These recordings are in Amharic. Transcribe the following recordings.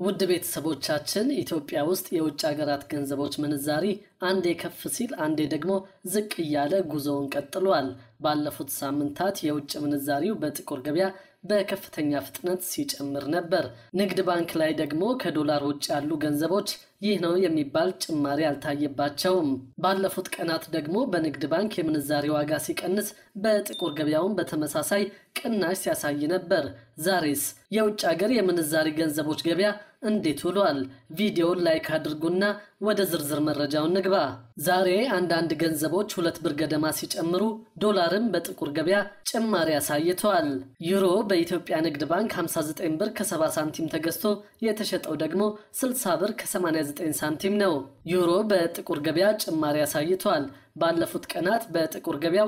ውድ ቤተሰቦቻችን ኢትዮጵያ ውስጥ የውጭ ሀገራት ገንዘቦች ምንዛሪ አንዴ ከፍ ሲል አንዴ ደግሞ ዝቅ እያለ ጉዞውን ቀጥሏል። ባለፉት ሳምንታት የውጭ ምንዛሪው በጥቁር ገበያ በከፍተኛ ፍጥነት ሲጨምር ነበር። ንግድ ባንክ ላይ ደግሞ ከዶላር ውጭ ያሉ ገንዘቦች ይህ ነው የሚባል ጭማሪ አልታየባቸውም። ባለፉት ቀናት ደግሞ በንግድ ባንክ የምንዛሪ ዋጋ ሲቀንስ፣ በጥቁር ገበያውን በተመሳሳይ ቅናሽ ሲያሳይ ነበር። ዛሬስ የውጭ ሀገር የምንዛሪ ገንዘቦች ገበያ እንዴት ውሏል? ቪዲዮውን ላይክ አድርጉና ወደ ዝርዝር መረጃው ንግባ። ዛሬ አንዳንድ ገንዘቦች ሁለት ብር ገደማ ሲጨምሩ፣ ዶላርም በጥቁር ገበያ ጭማሪ አሳይተዋል። ዩሮ በኢትዮጵያ ንግድ ባንክ 59 ብር ከ70 ሳንቲም ተገዝቶ የተሸጠው ደግሞ 60 ብር ከ89 ሳንቲም ነው። ዩሮ በጥቁር ገበያ ጭማሪ አሳይቷል። ባለፉት ቀናት በጥቁር ገበያው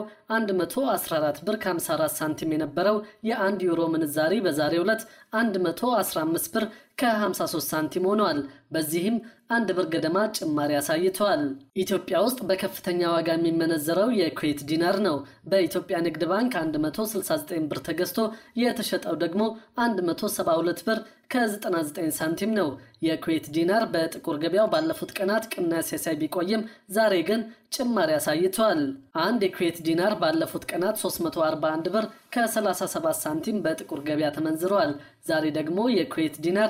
114 ብር ከ54 ሳንቲም የነበረው የአንድ ዩሮ ምንዛሪ በዛሬው ዕለት 115 ብር ከ53 ሳንቲም ሆኗል። በዚህም አንድ ብር ገደማ ጭማሪ አሳይተዋል። ኢትዮጵያ ውስጥ በከፍተኛ ዋጋ የሚመነዘረው የኩዌት ዲናር ነው። በኢትዮጵያ ንግድ ባንክ 169 ብር ተገዝቶ የተሸጠው ደግሞ 172 ብር ከ99 ሳንቲም ነው። የኩዌት ዲናር በጥቁር ገበያው ባለፉት ቀናት ቅናሽ ሲያሳይ ቢቆይም ዛሬ ግን ጭማሪ አሳይቷል። አንድ የኩዌት ዲናር ባለፉት ቀናት 341 ብር ከ37 ሳንቲም በጥቁር ገበያ ተመንዝረዋል። ዛሬ ደግሞ የኩዌት ዲናር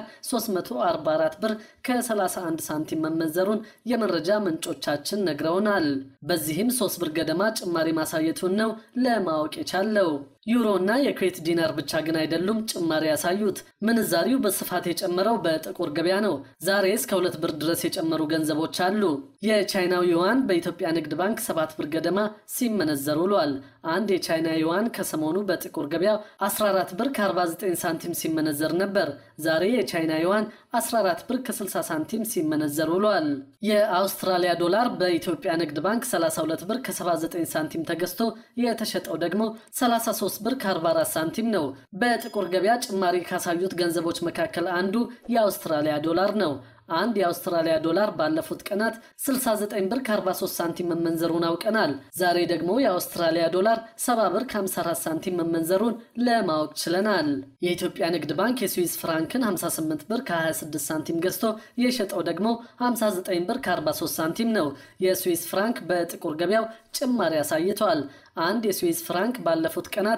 344 ብር ከ31 ሳንቲም መመንዘሩን የመረጃ ምንጮቻችን ነግረውናል። በዚህም 3 ብር ገደማ ጭማሪ ማሳየቱን ነው ለማወቅ የቻለው። ዩሮ እና የኩዌት ዲናር ብቻ ግን አይደሉም ጭማሪ ያሳዩት። ምንዛሪው በስፋት የጨመረው በጥቁር ገበያ ነው። ዛሬ እስከ ሁለት ብር ድረስ የጨመሩ ገንዘቦች አሉ። የቻይናው ዩዋን በኢትዮጵያ ንግድ ባንክ ሰባት ብር ገደማ ሲመነዘር ውሏል። አንድ የቻይና ዩዋን ከሰሞኑ በጥቁር ገበያ 14 ብር ከ49 ሳንቲም ሲመነዘር ነበር። ዛሬ የቻይና ዩዋን 14 ብር ከ60 ሳንቲም ሲመነዘር ውሏል። የአውስትራሊያ ዶላር በኢትዮጵያ ንግድ ባንክ 32 ብር ከ79 ሳንቲም ተገዝቶ የተሸጠው ደግሞ 33 ብር ከ44 ሳንቲም ነው። በጥቁር ገበያ ጭማሪ ካሳዩት ገንዘቦች መካከል አንዱ የአውስትራሊያ ዶላር ነው። አንድ የአውስትራሊያ ዶላር ባለፉት ቀናት 69 ብር ከ43 ሳንቲም መመንዘሩን አውቀናል። ዛሬ ደግሞ የአውስትራሊያ ዶላር 70 ብር ከ54 ሳንቲም መመንዘሩን ለማወቅ ችለናል። የኢትዮጵያ ንግድ ባንክ የስዊስ ፍራንክን 58 ብር ከ26 ሳንቲም ገዝቶ የሸጠው ደግሞ 59 ብር ከ43 ሳንቲም ነው። የስዊስ ፍራንክ በጥቁር ገበያው ጭማሪ አሳይቷል። አንድ የስዊስ ፍራንክ ባለፉት ቀናት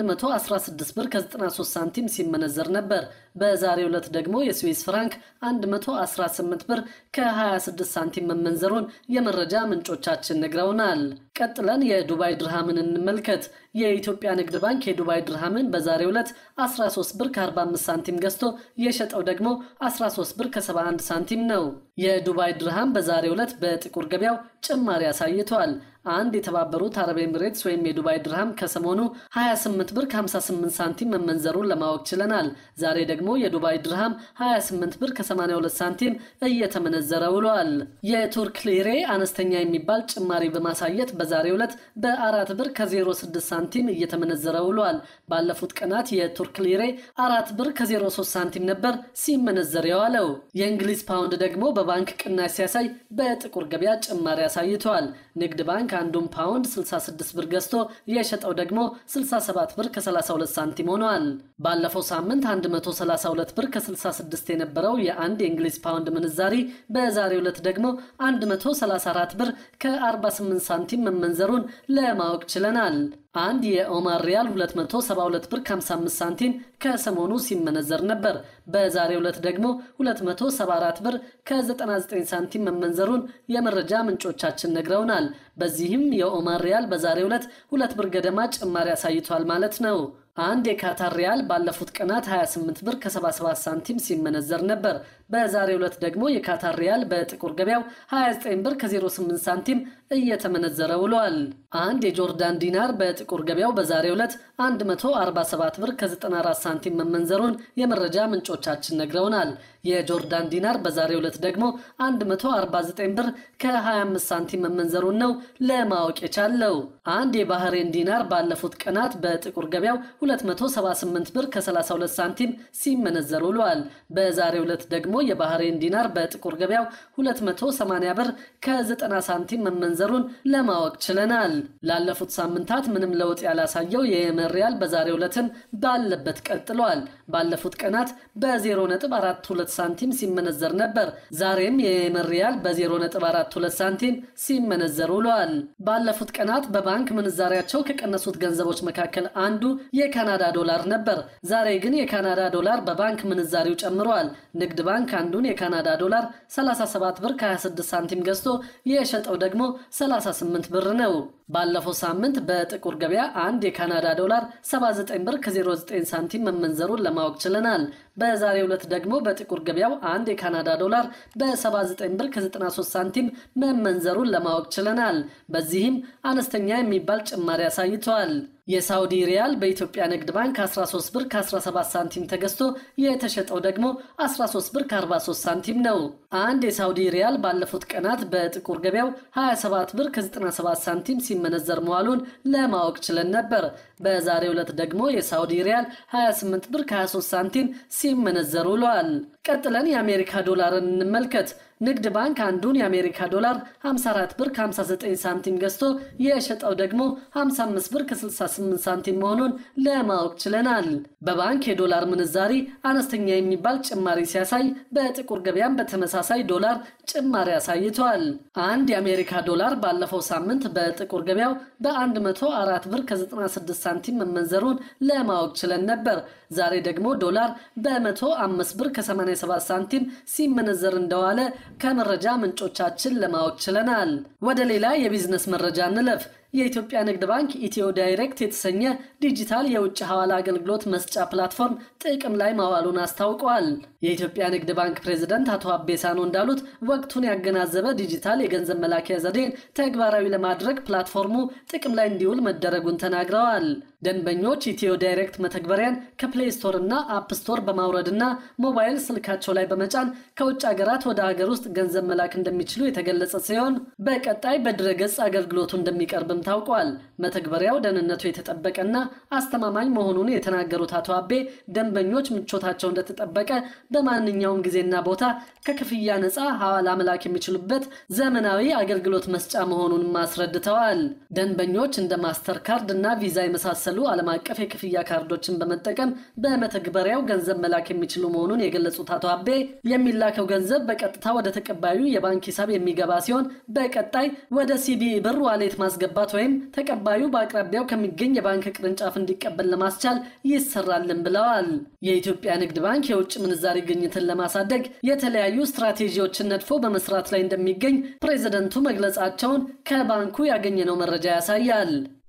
116 ብር ከ93 ሳንቲም ሲመነዘር ነበር። በዛሬው ዕለት ደግሞ የስዊስ ፍራንክ 118 ብር ከ26 ሳንቲም መመንዘሩን የመረጃ ምንጮቻችን ነግረውናል። ቀጥለን የዱባይ ድርሃምን እንመልከት። የኢትዮጵያ ንግድ ባንክ የዱባይ ድርሃምን በዛሬው ዕለት 13 ብር ከ45 ሳንቲም ገዝቶ የሸጠው ደግሞ 13 ብር ከ71 ሳንቲም ነው። የዱባይ ድርሃም በዛሬው ዕለት በጥቁር ገበያው ጭማሪ አሳይቷል። አንድ የተባበሩት አረብ ኤምሬትስ ወይም የዱባይ ድርሃም ከሰሞኑ 28 ብር ከ58 ሳንቲም መመንዘሩን ለማወቅ ችለናል። ዛሬ ደግሞ የዱባይ ድርሃም 28 ብር ከ82 ሳንቲም እየተመነዘረ ውሏል። የቱርክ ሊሬ አነስተኛ የሚባል ጭማሪ በማሳየት በዛሬው ዕለት በአራት ብር ከ06 ሳንቲም እየተመነዘረ ውሏል። ባለፉት ቀናት የቱርክ ሊሬ አራት ብር ከ03 ሳንቲም ነበር ሲመነዘር የዋለው። የእንግሊዝ ፓውንድ ደግሞ በባንክ ቅናሽ ሲያሳይ በጥቁር ገበያ ጭማሪ አሳይተዋል። ንግድ ባንክ አንዱን ፓውንድ 66 ብር ገዝቶ የሸጠው ደግሞ 67 ብር ከ32 ሳንቲም ሆኗል። ባለፈው ሳምንት 132 ብር ከ66 የነበረው የአንድ የእንግሊዝ ፓውንድ ምንዛሪ በዛሬው ዕለት ደግሞ 134 ብር ከ48 ሳንቲም መመንዘሩን ለማወቅ ችለናል። አንድ የኦማር ሪያል 272 ብር ከ55 ሳንቲም ከሰሞኑ ሲመነዘር ነበር። በዛሬው ዕለት ደግሞ 274 ብር ከ99 ሳንቲም መመንዘሩን የመረጃ ምንጮቻችን ነግረውናል። በዚህም የኦማር ሪያል በዛሬው ዕለት ሁለት ብር ገደማ ጭማሪ አሳይቷል ማለት ነው። አንድ የካታር ሪያል ባለፉት ቀናት 28 ብር ከ77 ሳንቲም ሲመነዘር ነበር። በዛሬው ዕለት ደግሞ የካታር ሪያል በጥቁር ገበያው 29 ብር ከ08 ሳንቲም እየተመነዘረ ውሏል። አንድ የጆርዳን ዲናር በጥቁር ገበያው በዛሬው ዕለት 147 ብር ከ94 ሳንቲም መመንዘሩን የመረጃ ምንጮቻችን ነግረውናል። የጆርዳን ዲናር በዛሬው ዕለት ደግሞ 149 ብር ከ25 ሳንቲም መመንዘሩን ነው ለማወቅ የቻለው። አንድ የባህሬን ዲናር ባለፉት ቀናት በጥቁር ገበያው 278 ብር ከ32 ሳንቲም ሲመነዘር ውሏል። በዛሬው ዕለት ደግሞ የባህሬን ዲናር በጥቁር ገበያው 280 ብር ከ90 ሳንቲም መመንዘሩን ለማወቅ ችለናል። ላለፉት ሳምንታት ምንም ለውጥ ያላሳየው የየመን ሪያል በዛሬው ዕለትም ባለበት ቀጥሏል። ባለፉት ቀናት በ0.42 ሳንቲም ሲመነዘር ነበር። ዛሬም የየመን ሪያል በ0.42 ሳንቲም ሲመነዘር ውሏል። ባለፉት ቀናት በባንክ ምንዛሪያቸው ከቀነሱት ገንዘቦች መካከል አንዱ የካናዳ ዶላር ነበር። ዛሬ ግን የካናዳ ዶላር በባንክ ምንዛሪው ጨምሯል። ንግድ ባንክ አንዱን የካናዳ ዶላር 37 ብር ከ26 ሳንቲም ገዝቶ የሸጠው ደግሞ 38 ብር ነው። ባለፈው ሳምንት በጥቁር ገበያ አንድ የካናዳ ዶላር 79 ብር ከ09 ሳንቲም መመንዘሩን ለማወቅ ችለናል። በዛሬው ዕለት ደግሞ በጥቁር ገበያው አንድ የካናዳ ዶላር በ79 ብር ከ93 ሳንቲም መመንዘሩን ለማወቅ ችለናል። በዚህም አነስተኛ የሚባል ጭማሪ አሳይተዋል። የሳውዲ ሪያል በኢትዮጵያ ንግድ ባንክ 13 ብር ከ17 ሳንቲም ተገዝቶ የተሸጠው ደግሞ 13 ብር ከ43 ሳንቲም ነው። አንድ የሳውዲ ሪያል ባለፉት ቀናት በጥቁር ገበያው 27 ብር ከ97 ሳንቲም ሲመነዘር መዋሉን ለማወቅ ችለን ነበር። በዛሬው ዕለት ደግሞ የሳውዲ ሪያል 28 ብር ከ23 ሳንቲም ሲመነዘር ውሏል። ቀጥለን የአሜሪካ ዶላርን እንመልከት። ንግድ ባንክ አንዱን የአሜሪካ ዶላር 54 ብር ከ59 ሳንቲም ገዝቶ የሸጠው ደግሞ 55 ብር ከ68 ሳንቲም መሆኑን ለማወቅ ችለናል። በባንክ የዶላር ምንዛሪ አነስተኛ የሚባል ጭማሪ ሲያሳይ፣ በጥቁር ገበያም በተመሳሳይ ዶላር ጭማሪ አሳይቷል። አንድ የአሜሪካ ዶላር ባለፈው ሳምንት በጥቁር ገበያው በ104 ብር ከ96 ሳንቲም መመንዘሩን ለማወቅ ችለን ነበር። ዛሬ ደግሞ ዶላር በ105 ብር ከ87 ሳንቲም ሲመነዘር እንደዋለ ከመረጃ ምንጮቻችን ለማወቅ ችለናል። ወደ ሌላ የቢዝነስ መረጃ እንለፍ። የኢትዮጵያ ንግድ ባንክ ኢትዮ ዳይሬክት የተሰኘ ዲጂታል የውጭ ሐዋላ አገልግሎት መስጫ ፕላትፎርም ጥቅም ላይ ማዋሉን አስታውቀዋል። የኢትዮጵያ ንግድ ባንክ ፕሬዝደንት አቶ አቤሳኖ እንዳሉት ወቅቱን ያገናዘበ ዲጂታል የገንዘብ መላኪያ ዘዴን ተግባራዊ ለማድረግ ፕላትፎርሙ ጥቅም ላይ እንዲውል መደረጉን ተናግረዋል። ደንበኞች ኢትዮ ዳይሬክት መተግበሪያን ከፕሌይ ስቶር እና አፕ ስቶር በማውረድና ሞባይል ስልካቸው ላይ በመጫን ከውጭ ሀገራት ወደ ሀገር ውስጥ ገንዘብ መላክ እንደሚችሉ የተገለጸ ሲሆን በቀጣይ በድረገጽ አገልግሎቱ እንደሚቀርብም ታውቋል። መተግበሪያው ደህንነቱ የተጠበቀና አስተማማኝ መሆኑን የተናገሩት አቶ አቤ ደንበኞች ምቾታቸው እንደተጠበቀ በማንኛውም ጊዜና ቦታ ከክፍያ ነፃ ሐዋላ መላክ የሚችሉበት ዘመናዊ አገልግሎት መስጫ መሆኑንም አስረድተዋል። ደንበኞች እንደ ማስተር ካርድ እና ቪዛ የመሳሰሉ ዓለም አቀፍ የክፍያ ካርዶችን በመጠቀም በመተግበሪያው ገንዘብ መላክ የሚችሉ መሆኑን የገለጹት አቶ አቤ የሚላከው ገንዘብ በቀጥታ ወደ ተቀባዩ የባንክ ሂሳብ የሚገባ ሲሆን በቀጣይ ወደ ሲቢኢ ብር ዋሌት ማስገባት ወይም ተቀባዩ በአቅራቢያው ከሚገኝ የባንክ ቅርንጫፍ እንዲቀበል ለማስቻል ይሰራልን ብለዋል። የኢትዮጵያ ንግድ ባንክ የውጭ ምንዛሪ ግኝትን ለማሳደግ የተለያዩ ስትራቴጂዎችን ነድፎ በመስራት ላይ እንደሚገኝ ፕሬዝደንቱ መግለጻቸውን ከባንኩ ያገኘነው መረጃ ያሳያል።